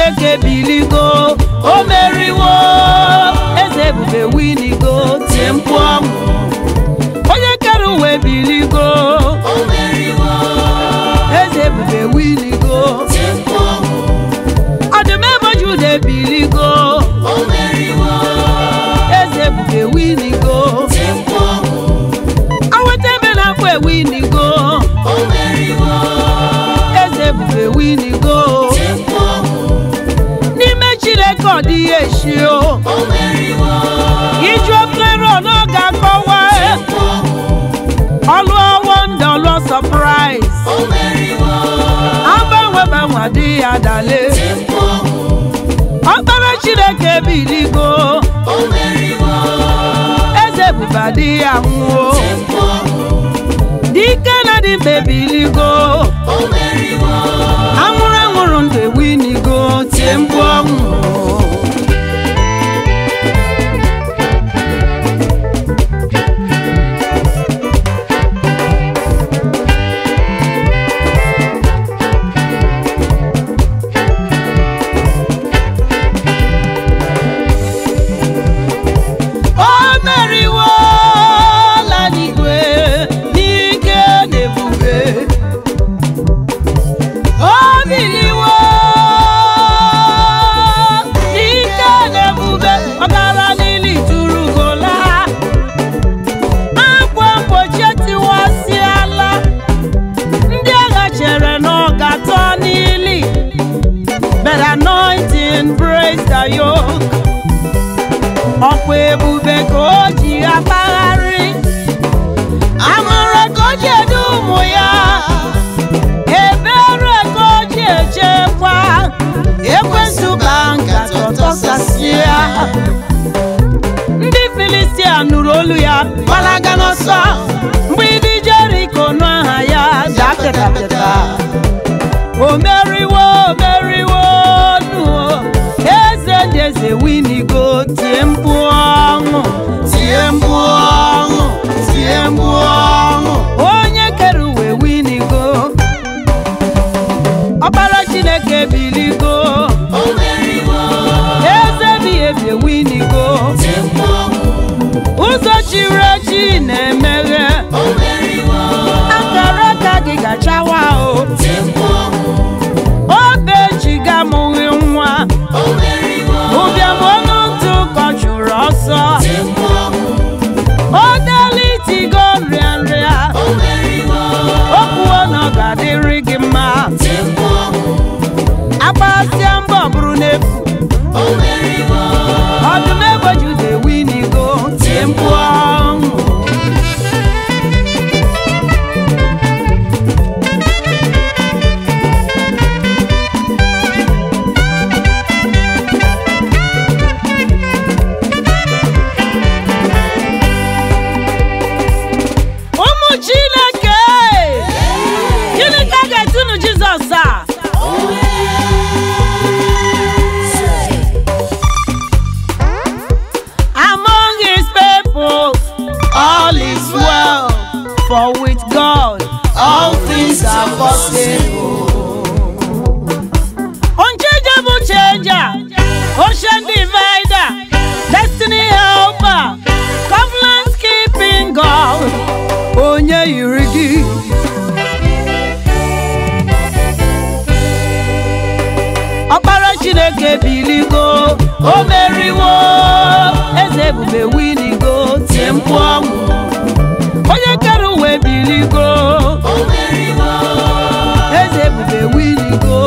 chineke biligo o meriwo eze ebube winigo tie mkpu ọṅụ onye kere uwe biligo eze ebube winigo ọdụm ebo juda ebiligo eze ebube winigo aweta ebe na-akpọ ewinigo eze ebube winigo n'ime chineke ọ dịghị eshi o iju ofere n'oge akọwa ọlụ wonda ọlụ surprise agbanwe gbanwe adịghị adale ọkpara chineke biligo eze ebube adịghị anwụo dike na dị mkpa ebiligo anwụrụ anwụrụ ndụ ewinigo tie mgbu ọnwụ o meriwo la n'igwe n'ike na ebube o biliwo n'ike na ebube ọ gara n'ili turugola akwa mgbochi etiwasịala ndị agha chere na ọ ga-atọ n'ili but anointing breaks the yoke ọkwa ebube ka o ji akpagharị amara ka o ji edu ụmụ ya ebere ka o ji echekwa ekwesị ka nkata ọtọsasịa ndị filistia nụrụ olu ya gbalaga n'ọsọ mgbidi jeriko nụ aha ya daa pịatapịata o meriwo o meriwo nuo eze ndị eze winigo tie mkpu ọṅụ tie mkpu ọṅụ tie mkpu ọṅụ onye kere uwe winigo ọkpara chineke biligo eze bi ebi winigo ụzọ chiri echi na-emeghe akara aka gị gachawa o obe chi ga-amụghị nwa ụbịam ọnụ ntụ kọchụrụ ọsọ o delitigo nrịa nrịa okwuo na ọ ga-adịrị gị mma agbasịa mbọ bụrụ n'efu ọdụm egbe juda ewinigo tie mkpu ọṅụ ụmụ chineke gịnị ka a ga-etunu jizọs a among his people all is well for with god all things are possible unchangeable changer ocean divider destiny helper covenant keeping god onye yiri gị ọkpara chineke biligo o meriwo eze ebube winigo tie mkpu ọṅụ onye kere uwe biligo eze ebube winigo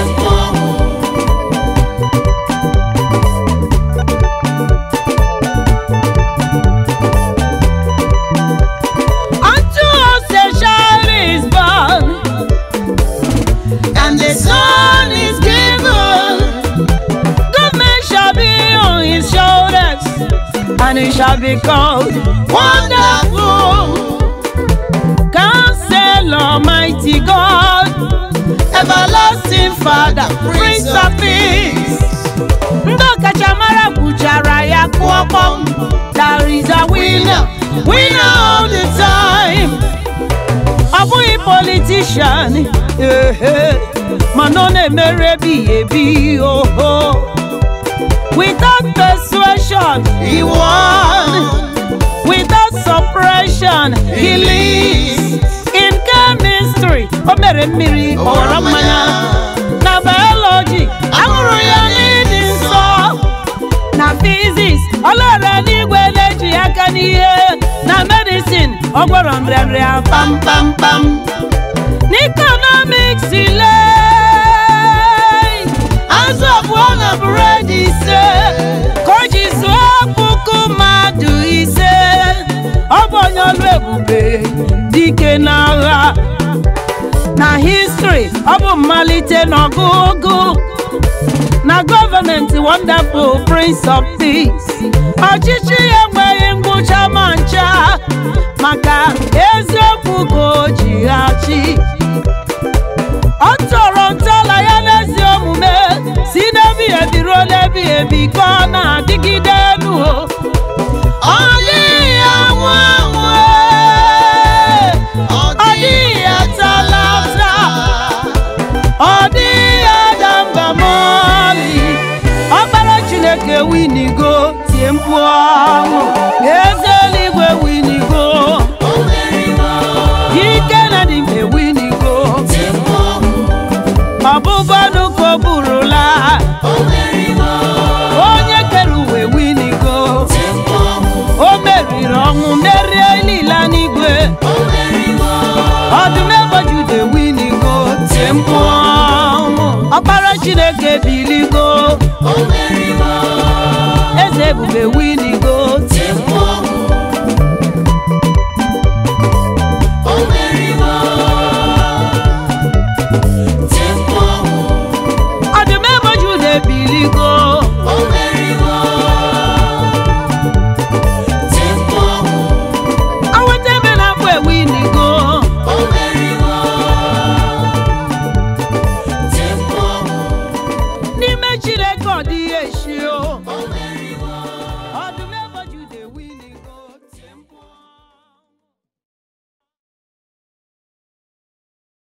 unto us a child is born and the son is given government shall be on his shoulders and he shall be called wonderful counselor mighty god everlasting father prince of peace ndị ọkachamara kwuchara ya kụọ kpọm there is a winner winner all the time ọ bụghị politician ehe mana ọ na-emere ebighị ebi oho without persuasion he won without suppression he lives in chemistry o mere mmiri ọ ghọrọ mmanya na biology aṅụrụ ya n'ịdị nsọ na physics ọ lere n'igwe na-eji aka n'ihe na medicine ọ gwọrọ nrịanrịa kpamkpamkpam n'economics ile azụ abụọ na bụredi ise ka o ji zụọ puku mmadụ ise ọ bụ onye ọlụ ebube dike n'agha na history ọ bụ mmalite n'ọgụgụ na gọọmenti wonderful prince of peace ọchịchị ya enweghị ngwụcha ma ncha maka eziokwu ka o ji achị ọ tọrọ ntọala ya n'ezi omume si n'ebighị ebi ruo n'ebighị ebi ka ọ na-adịgide elu ọ dịghị anwụ anwụ ee. ọ dịghị atala ata ọ dịghị ada mba mọlị ọkpara chineke winigo tie mkpu ọṅụ eze eluigwe winigo ike na dịmbe winigo ọbụbọnụ ka o burula onye kere uwe winigo o meriri ọnwụ merie niile n'igwe ọdụm egbojude winigo tie mkpu ọnwụ ọkpara chineke biligo eze ebube winigo tie mkpu ọdụm egbojude biligo